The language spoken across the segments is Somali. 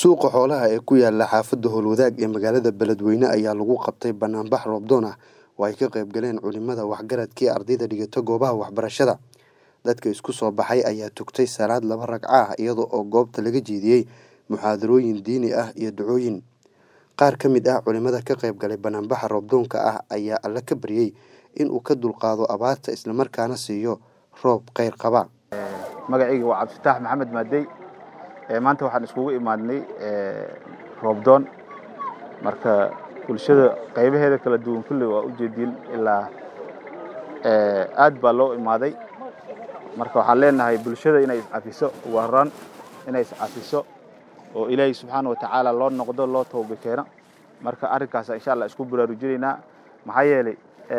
suuqa xoolaha ee ku yaala xaafadda howlwadaag ee magaalada beledweyne ayaa lagu qabtay banaanbax roobdoon ah oo ay ka qayb galeen culimada waxgaradkii ardayda dhigata goobaha waxbarashada dadka isku soo baxay ayaa tugtay salaad laba ragco ah iyada oo goobta laga jeediyey muxaadarooyin diini ah iyo ducooyin qaar ka mid ah culimada ka qayb galay banaanbaxa roobdoonka ah ayaa alle ka baryey inuu ka dulqaado abaarta islamarkaana siiyo roob kheyr qaba magacayga waa cabdifitaax maxamed maadey maanta waxaan iskugu imaadnay roobdoon marka bulshada qaybaheeda kala duwan kulley waa ujeediin ilaa aad baa loo imaaday marka waxaan leenahay bulshada inay iscafiso ugu horaan inay iscafiso oo ilaahay subxaana wa tacaala loo noqdo loo tooba keeno marka arrinkaasa insha allah isku baraarujinaynaa maxaa yeelay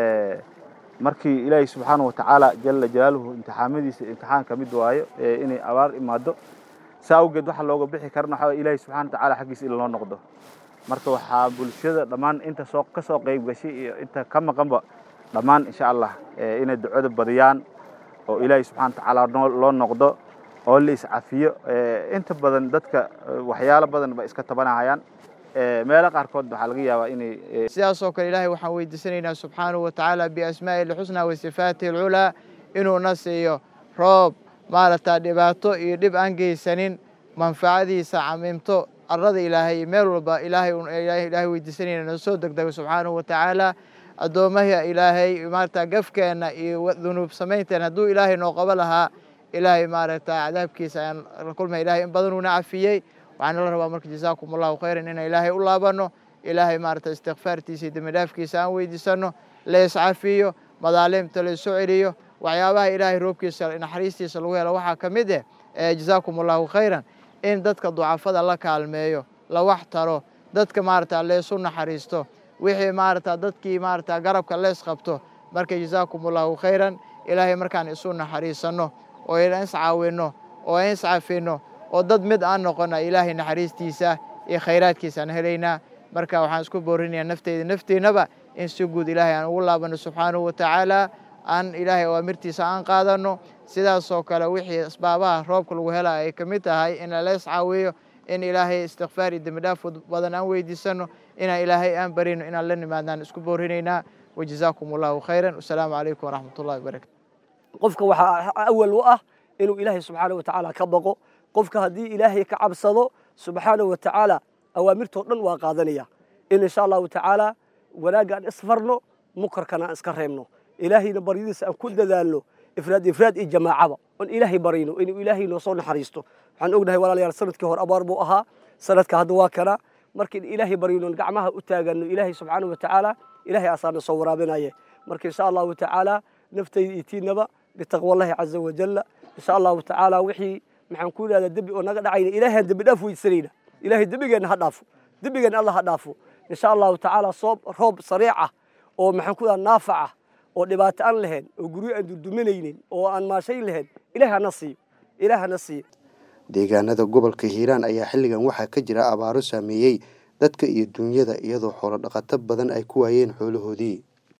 markii ilaahay subxaana wa tacaala jala jalaaluhu imtixaamadiisa imtixaan ka mid waayo inay abaar imaado saa awgeed waxa looga bixi karana waxaa ilaahay subxana wa tacaala xaggiisa in loo noqdo marka waxaa bulshada dhammaan inta soo ka soo qayb gashay iyo inta ka maqanba dhammaan insha allah inay ducada badiyaan oo ilaahay subxana wa tacaala loo noqdo oo la iscafiyo inta badan dadka waxyaalo badan ba iska tabanahayaan meelo qaarkood waxaa laga yaabaa inay sidaasoo kale ilaahay waxaan weydiisanaynaa subxaanahu wa tacaala biasmaa'ihi lxusnaa wa sifaatihi alculaa inuuna siiyo roob maaragta dhibaato iyo dhib aan geysanin manfacadiisa camimto arada ilaahay meel walba ilaahay weydiisanayna noo soo degdego subxaanahu wa tacaala addoomaha ilaahay maaragta gafkeenna iyo dunuub samaynteena hadduu ilaahay noo qabo lahaa ilaahay maaragta cadaabkiisa ayaan la kulmay ilahay in badanuuna cafiyey waxaan la rabaa marka jazaakum allahu khayran inaan ilaahay u laabano ilaahay maaragta istikfaartiisa iyo dembidhaafkiisa aan weydiisano la iscafiyo madaalimta la isu celiyo waxyaabaha ilaahay roobkiisa naxariistiisa lagu helo waxaa ka mid eh jazaakum allahu khayran in dadka ducafada la kaalmeeyo la wax taro dadka maaragta leesu naxariisto wixii maaragta dadkii maaragta garabka lees qabto marka jazaakum allahu khayran ilaahay markaan isu naxariisanno oo iscaawinno oo iscafino oo dad mid aan noqona ilaahay naxariistiisa iyo khayraadkiisa aan helaynaa marka waxaan isku boorinayaa nafteyda nafteennaba in si guud ilaahay aan ugu laabano subxaanahu wa tacaala aan ilaahay awaamirtiisa aan qaadano sidaasoo kale wixii asbaabaha roobka lagu hela ay ka mid tahay in lala iscaawiyo in ilaahay istikfaar iyo dembidhaaf badan aan weydiisano inaan ilaahay aan barino inaan la nimaadnaan isku boorinaynaa wajazaakum allahu khayran wasalaamu calaykum waraxmat ullahi wabarakatu qofka waxaa awal u ah inuu ilaahay subxaana wa tacaala ka baqo qofka haddii ilaahay ka cabsado subxaana wa tacaala awaamirtoo dhan waa qaadanaya in insha allahu tacaala wanaagga aan isfarno mukarkana aan iska reebno ilaahayna baryadiisa aan ku dadaalno ifraad ifraad iyo jamaacaba oon ilaahay barayno inuu ilaahay noo soo naxariisto waxaan ognahay walaalayaal sanadkii hore abaar buu ahaa sanadka hadda waa kana marka in ilaahay baryno on gacmaha u taagano ilaahay subxaana wa tacaala ilaahay asaana soo waraabinaye marka insha allahu tacaala naftayda iyo tiinaba bitaqwallahi caza wajalla insha allahu tacaala wixii maxaan ku idhahdaa dembi oo naga dhacayna ilaahay dembi dhaaf weydisanayna ilaahay dembigeenna ha dhaafo dembigeenna allah ha dhaafo insha allahu tacaala soob roob sariic ah oo maxaan ku idhahdaa naafac ah oo dhibaato aan lahayn oo guryo aan durduminaynin oo aan maashayn lahayn ilaah hana siiyo ilaah hana siiyo deegaanada gobolka hiiraan ayaa xilligan waxaa ka jira abaaro saameeyey dadka iyo dunyada iyadoo xoolo dhaqato badan ay ku waayeen xoolahoodii